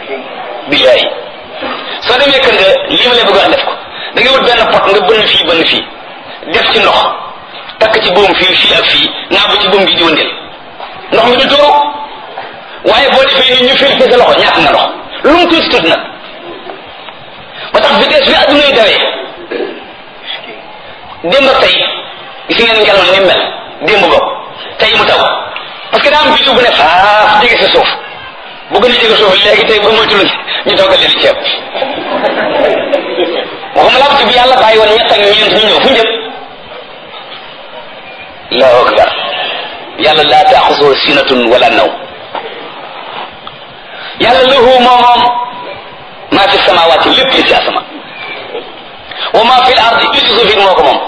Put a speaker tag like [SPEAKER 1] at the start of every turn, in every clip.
[SPEAKER 1] billahi soo demee kër nga lii ma lay bëgg wax def ko da nga wut benn pot nga bënn fii bënn fii def ci ndox takk ci buum fii fii ak fii naa bu ci buum gi di wëndeel ndox mi du tuuru waaye boo defee ni ñu fil sa loxo ñàkk nga ndox lu mu tuuti tuuti nag ba tax vitesse bi adduna yi dawee démb ak tey gis ngeen ngelaw ni mel démb bokk tey mu taw parce que daa am bisu bu ne faaf jege sa suuf bu gën a jege suuf léegi tey ba moytul ñu toggal leen ceeb waxuma laa ci bi yàlla bàyyi woon ñett ak ñeent ñu ñëw fu njëm allahu akbar yàlla laa taaxusoo sinatun wala naw yàlla lahu moom moom maa fi samawaati lépp li ci asama wa maa fi l ardi li ci suuf it moo ko moom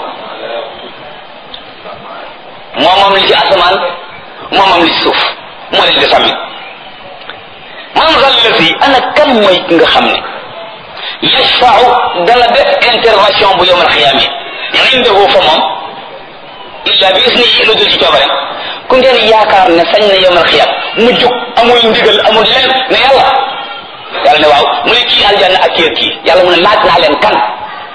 [SPEAKER 1] moom moom li ci asamaan moom moom li ci suuf moo leen di sàmmi man zallati ana kan mooy ki nga xam ne yashfau dana def intervention bu yowmal xiyaame indahu fa moom illa bi isnihi lu dul ci coobare ku ngeen yaakaar ne sañ na yowmal xiyaam mu jóg amul ndigal amul leen ne yàlla yàlla ne waaw mu ne kii aljanna ak kii ak kii yàlla mu ne laaj naa leen kan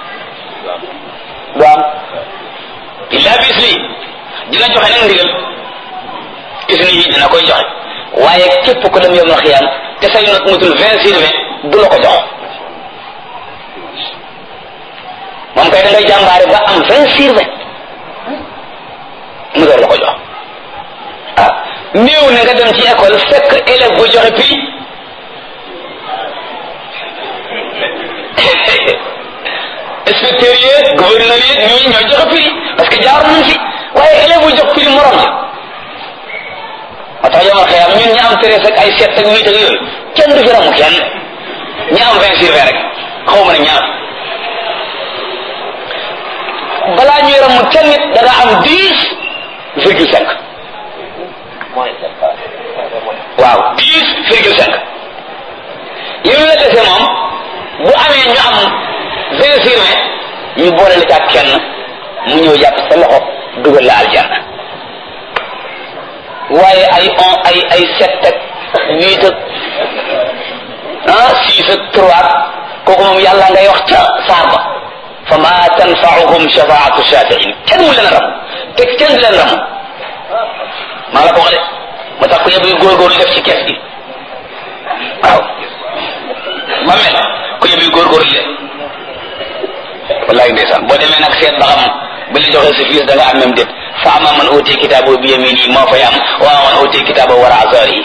[SPEAKER 1] du am illa bi isnihi dina joxe nag ndigal isnihi dina koy joxe waaye képp ku dem yowmal xiyaam te say not mutul vingt sur vingt du la ko jox moom kay da ngay jàmbaare ba am vingt sur vingt mu door la ko jox ah néew na nga dem ci école fekk élève bu joxe prix inspecteur yi gouverneur yi ñii ñoo joxe prix parce que jaar nañ fi waaye élève bu jox prix morom ja moo tax yomal xëyam ñun ñi am treize ak ay sept ak huit ak yooyu kenn du fi ramu kenn ñi am vingt sur vingt rek xaw ma ne ñaar balaa ñuy ramu kenn nit da nga am dix virgule cinq waaw dix virgule cinq yow la dese moom bu amee ñu am vingt sur vingt ñu boole la ca kenn mu ñëw jàpp sa loxo dugal la aljanna waaye ay on ay ay sept ak huit ak ah six ak trois kooku moom yàlla ngay wax ca saar ba fa ma tanfauhum shafaatu shafiin kenn mu leen ram te kenn du leen ram maa la ko wax de ma tax ko yëpp góorgóorlu def ci kees gi waaw ma mel ko yëpp góorgóorlu de wallahi ndeysaan boo demee nag seet ba xam bi la joxee sa fiis da nga am même déet fa ama man uti kitaabo bi yamini moo fay am wa ama man uti kitaabo wara azari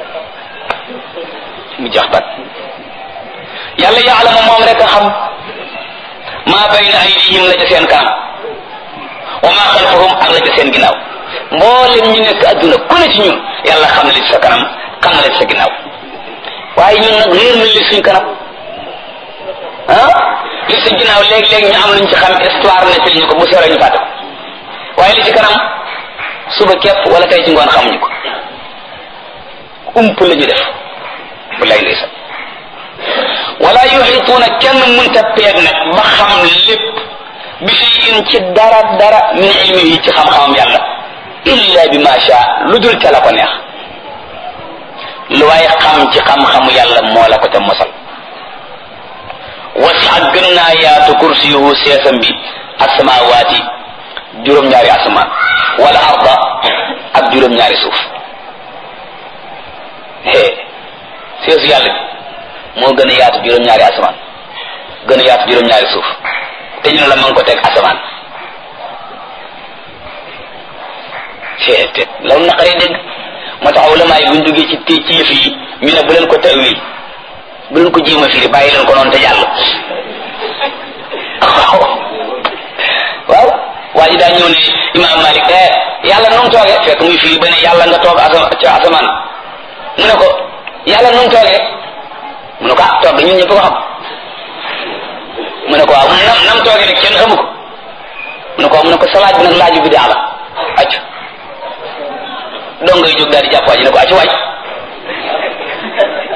[SPEAKER 1] mu jax bat yàlla yaalama moom rek a xam maa bayna aydihim la ca seen kanam wa maa xalfahum ak la ca seen ginnaaw mboolem ñu nekk adduna ku ne ci ñun yàlla xam na li ci sa kanam xam na li ci sa ginnaaw waaye ñun nag réer na li suñ kanam ah li ci ginnaaw léeg-léeg ñu am luñ ci xam histoire nettali ñu ko bu sore ñu fàtte ko waaye li ci kanam suba képp wala tey ci ngoon xamuñu ko ump la ñu def bu lay ndeysaan wala yuxituuna kenn munta peeg nag ba xam lépp bi shay'in ci dara dara min ilmihi ci xam-xamam yàlla illa bi ma sha lu dul te la ko neex lu waaye xam ci xam-xamu yàlla moo la ko te mosal wasiat gën naa yaatu kursiyuhu seesam bi asamawaati juróom-ñaari asamaan wala arda ak juróom-ñaari suuf hee seesu yàlla bi moo gën a yaatu juróom-ñaari asamaan gën a yaatu juróom-ñaari suuf te ñu ne la ma ngi ko teg asamaan te te loolu naqaree dégg moo tax ulama yi buñ duggee ci té ci yëf yi ñu ne bu leen ko tawil bu leen ko jéem a firi bàyyi leen ko noonu te jàll waaw waa ji daa ñëw ne imaam Malik eh yàlla nu mu toogee fekk muy firi ba ne yàlla nga toog asama ca asamaan mu ne ko yàlla nu mu toogee mu ne ko ah toog ñun ñëpp ko xam mu ne ko waaw nam nam toogee rek kenn xamu ko mu ne ko mu ne ko sa laaj bi nag laaju bi daa la acc dong ngay jóg daal di jàpp waa ji ne ko acc waaj